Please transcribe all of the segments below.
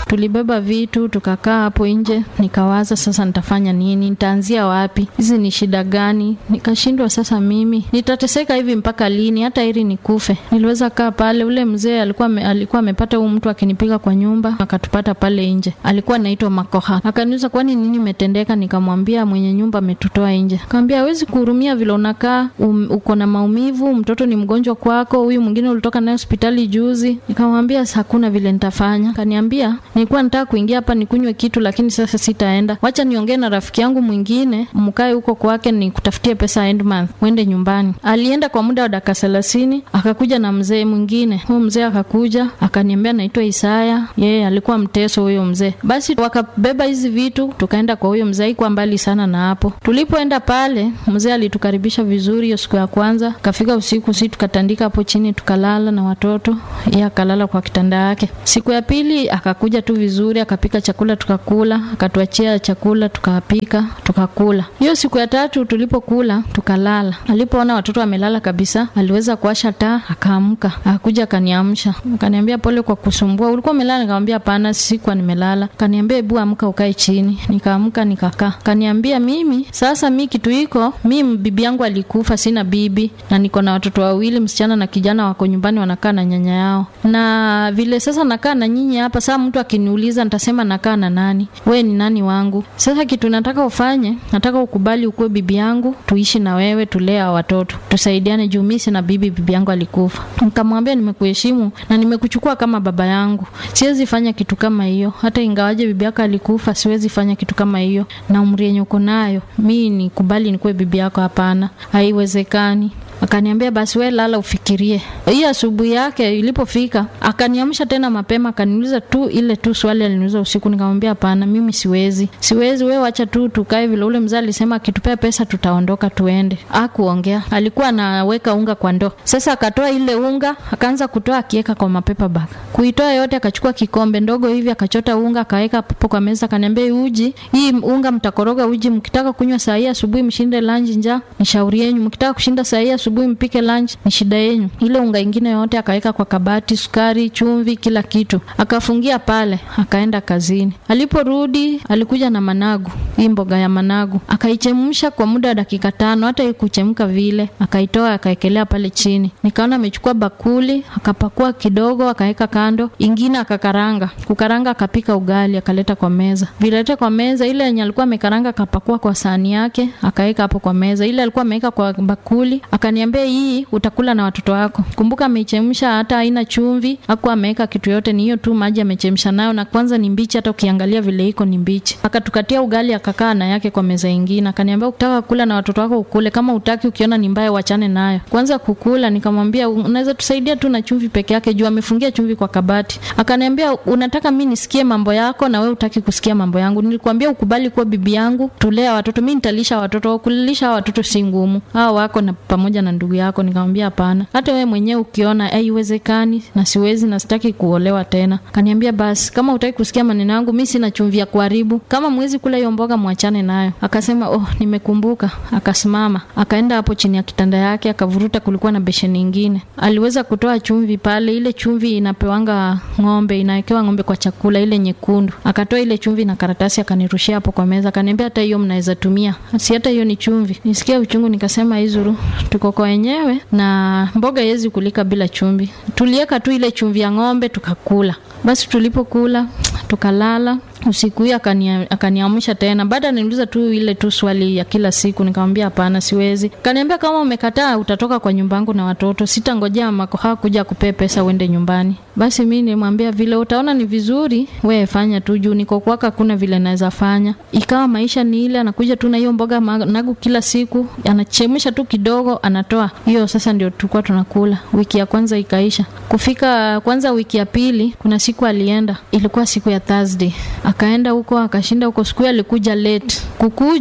tulibeba vitu tukakaa hapo nje nikawaza sasa nitafanya nini nitaanzia wapi hizi ni shida gani nikashindwa sasa mimi nitateseka hivi mpaka lini hata ili nikufe niliweza kaa pale ule mzee alikuwa me, alikuwa amepata huu mtu akinipiga kwa nyumba akatupata pale nje alikuwa anaitwa makoha akaniuliza kwani nini imetendeka nikamwambia mwenye nyumba ametutoa nje akamwambia hawezi kuhurumia vile unakaa um, uko na maumivu mtoto ni mgonjwa kwako huyu mwingine ulitoka naye hospitali juzi nikamwambia hakuna vile nitafanya kaniambia nilikuwa nataka kuingia hapa nikunywe kitu lakini sasa sitaenda wacha niongee na rafiki yangu mwingine mkae huko kwake nikutafutie pesa end month uende nyumbani alienda kwa muda wa dakika thelathini akakuja na mzee mwingine huyo mzee akakuja akaniambia naitwa isaya yeye alikuwa mteso huyo mzee basi wakabeba hizi vitu tukaenda kwa huyo mzee haikuwa mbali sana na hapo tulipoenda pale mzee alitukaribisha vizuri hiyo siku ya kwanza kafika usiku si tukatandika hapo chini tukalala na watoto yeye akalala kwa kitanda yake siku ya pili akakuja tu vizuri akapika chakula tukakula akatuachia chakula tukapika tukakula hiyo siku ya tatu tulipokula tukalala alipoona watoto wamelala kabisa aliweza kuasha taa akaamka akakuja akaniamsha akaniambia pole kwa kusumbua ulikuwa umelala nikamwambia hapana sikuwa nimelala akaniambia hebu amka ukae chini nikaamka nikakaa akaniambia mimi sasa mi kitu iko mi bibi yangu alikufa sina bibi na niko na watoto wawili msichana na kijana wako nyumbani wanakaa na nyanya yao na vile sasa nakaa na nyinyi hapa saa mtu akiniuliza nitasema nakaa na nani we ni nani wangu sasa kitu nataka ufanye nataka ukubali ukuwe bibi yangu tuishi na wewe tulea watoto tusaidiane juu mi sina bibi bibi yangu alikufa nikamwambia nimekuheshimu na nimekuchukua kama baba yangu siwezi fanya kitu kama hiyo hata ingawaje bibi yako alikufa siwezi fanya kitu kama hiyo na umri yenye uko nayo mi nikubali nikuwe bibi yako hapana haiwezekani akaniambia basi we lala ufikirie hiyo asubuhi yake ilipofika akaniamsha tena mapema akaniuliza tu ile tu swali aliniuliza usiku nikamwambia hapana mimi siwezi siwezi we wacha tu tukae vile ule mzee alisema akitupea pesa tutaondoka tuende akuongea alikuwa anaweka unga kwa ndoo sasa akatoa ile unga akaanza kutoa akiweka kwa mapepa bag kuitoa yote akachukua kikombe ndogo hivi akachota unga akaweka hapo kwa meza akaniambia uji hii unga mtakoroga uji mkitaka kunywa saa hii asubuhi mshinde lunch njaa ni shauri yenyu mkitaka kushinda saa hii asubuhi mpike lunch ni shida yenyu ile unga ingine yote akaweka kwa kabati sukari chumvi kila kitu akafungia pale akaenda kazini aliporudi alikuja na managu hii mboga ya managu akaichemsha kwa muda wa dakika tano hata ikuchemka vile akaitoa akaekelea pale chini nikaona amechukua bakuli akapakua kidogo akaweka kando ingine akakaranga kukaranga akapika ugali akaleta kwa meza vileta kwa meza ile yenye alikuwa amekaranga akapakua kwa sahani yake akaweka hapo kwa meza ile alikuwa ameweka kwa bakuli akaniambia hii utakula na watoto wako kumbuka ameichemsha hata haina chumvi aku ameweka kitu yote ni hiyo tu maji amechemsha nayo na kwanza ni mbichi hata ukiangalia vile iko ni mbichi akatukatia ugali akakaa na yake kwa meza ingine akaniambia ukitaka kula na watoto wako ukule kama utaki ukiona ni mbaya wachane nayo kwanza kukula nikamwambia unaweza tusaidia tu na chumvi peke yake juu amefungia chumvi kwa kabati akaniambia unataka mi nisikie mambo yako na we utaki kusikia mambo yangu nilikwambia ukubali kuwa bibi yangu tulea watoto mi nitalisha watoto kulilisha watoto si ngumu hao wako na pamoja na ndugu yako nikamwambia hapana hata wewe mwenyewe ukiona haiwezekani na siwezi na sitaki kuolewa tena kaniambia basi kama utaki kusikia maneno yangu mi sina chumvi ya kuharibu kama mwezi kula hiyo mboga mwachane nayo akasema oh nimekumbuka akasimama akaenda hapo chini ya kitanda yake akavuruta kulikuwa na besheni ingine aliweza kutoa chumvi pale ile chumvi inapewanga ng'ombe inawekewa ng'ombe kwa chakula ile nyekundu akatoa ile chumvi na karatasi akanirushia hapo kwa meza akaniambia hata hiyo mnaweza tumia si hata hiyo ni chumvi nisikia uchungu nikasema izuru tuko kwa wenyewe na mboga iwezi kulika bila chumvi tuliweka tu ile chumvi ya ng'ombe tukakula basi tulipokula tukalala usiku hiyo akaniamsha tena baada niuliza tu ile tu swali ya kila siku nikamwambia hapana siwezi kaniambia kama umekataa utatoka kwa nyumba yangu na watoto sitangojea makoha kuja kupee pesa uende nyumbani basi mi nimwambia vile utaona ni vizuri we fanya tu juu niko kwaka kuna vile naweza fanya ikawa maisha ni ile anakuja tu na hiyo mboga nagu kila siku anachemsha tu kidogo anatoa hiyo sasa ndio tulikuwa tunakula wiki ya kwanza ikaisha kufika kwanza wiki ya pili kuna siku alienda ilikuwa siku ya thursday akaenda huko akashinda huko siku alikuja late kukuja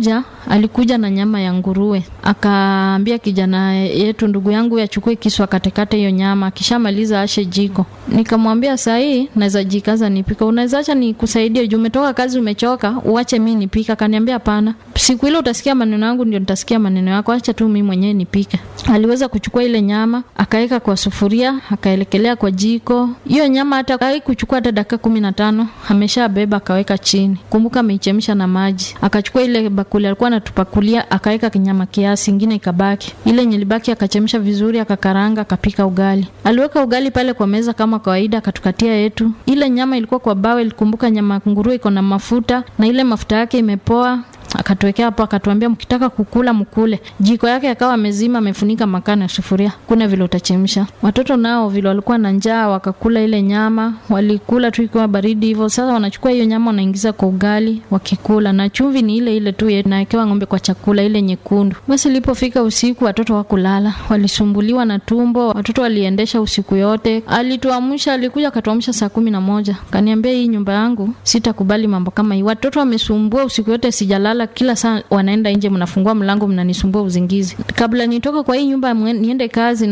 alikuja na nyama ya nguruwe, akaambia kijana yetu, ndugu yangu, achukue kisu akatekate hiyo nyama, akishamaliza ashe jiko. Nikamwambia saa hii naweza jikaza nipika, unaweza acha nikusaidie juu umetoka kazi umechoka, uache mi nipika. Akaniambia hapana, siku ile utasikia maneno yangu ndio nitasikia maneno yako, acha tu mi mwenyewe nipike. Aliweza kuchukua ile nyama akaweka kwa sufuria, akaelekelea kwa jiko. Hiyo nyama hata haikuchukua hata dakika kumi na tano ameshabeba akaweka chini. Kumbuka ameichemsha na maji. Akachukua ile bakuli alikuwa anatupakulia akaweka kinyama kiasi, ingine ikabaki. Ile yenye ilibaki akachemsha vizuri, akakaranga, akapika ugali. Aliweka ugali pale kwa meza kama kawaida, akatukatia yetu. Ile nyama ilikuwa kwa bawe, kumbuka nyama nguruwe iko na mafuta na ile mafuta yake imepoa akatuwekea hapo, akatuambia mkitaka kukula mkule. Jiko yake akawa amezima, amefunika makaa na sufuria, kuna vile utachemsha. Watoto nao vile walikuwa na njaa, wakakula ile nyama, walikula tu ikiwa baridi hivyo. Sasa wanachukua hiyo nyama wanaingiza kwa ugali wakikula, na chumvi ni ile ile tu nawekewa ng'ombe kwa chakula, ile nyekundu. Basi ilipofika usiku, watoto wakulala, walisumbuliwa na tumbo, watoto waliendesha usiku yote. Alituamsha, alikuja akatuamsha saa kumi na moja, kaniambia hii nyumba yangu sitakubali mambo kama hii. Watoto wamesumbua usiku yote, sijalala kila saa wanaenda nje, mnafungua mlango, mnanisumbua uzingizi. Kabla nitoka kwa hii nyumba niende kazi,